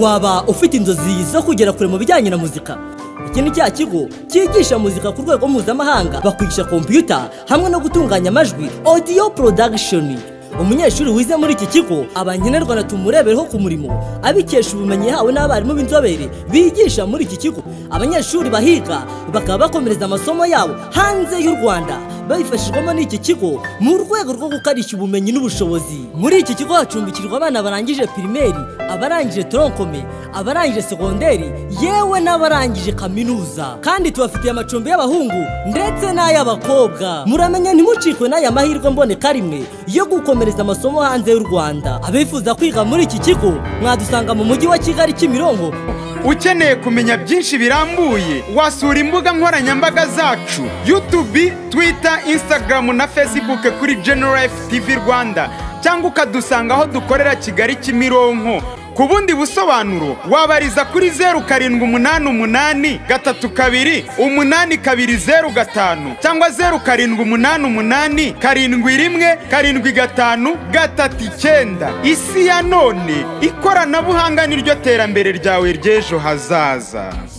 waba ufite inzozi zo kugera kure mu bijyanye na muzika iki ni cya kigo cyigisha muzika ku rwego mpuzamahanga bakwigisha kompiyuta hamwe no gutunganya amajwi audio production umunyeshuri wize muri iki kigo aba nkenerwa tumurebereho ku murimo abikesha ubumenyi yahawe n'abarimu b'inzobere bigisha muri iki kigo abanyeshuri bahiga bakaba bakomereza amasomo yabo hanze y'u rwanda babifashijwemo n'iki kigo mu rwego rwo gukarishya ubumenyi n'ubushobozi muri iki kigo hacumbikirwa abana barangije pirimeri abarangije toronkome abarangije segonderi yewe n'abarangije kaminuza kandi tubafitiye amacumbi y'abahungu ndetse n'ay'abakobwa muramenya ntimucikwe n'aya mahirwe mboneka rimwe yo gukomereza amasomo hanze y'u rwanda abifuza kwiga muri iki kigo mwadusanga mu mujyi wa kigali kimironko ukeneye kumenya byinshi birambuye wasura imbuga nkoranyambaga zacu yutubi twita insitagaramu na fesibuke kuri generalifu tivi rwanda cyangwa ukadusanga aho dukorera kigali kimironko ku bundi busobanuro wabariza kuri zeru karindwi umunani umunani gatatu kabiri umunani kabiri zeru gatanu cyangwa zeru karindwi umunani umunani karindwi rimwe karindwi gatanu gatatu icyenda isi ya none ikoranabuhanga niryo terambere ryawe ry'ejo hazaza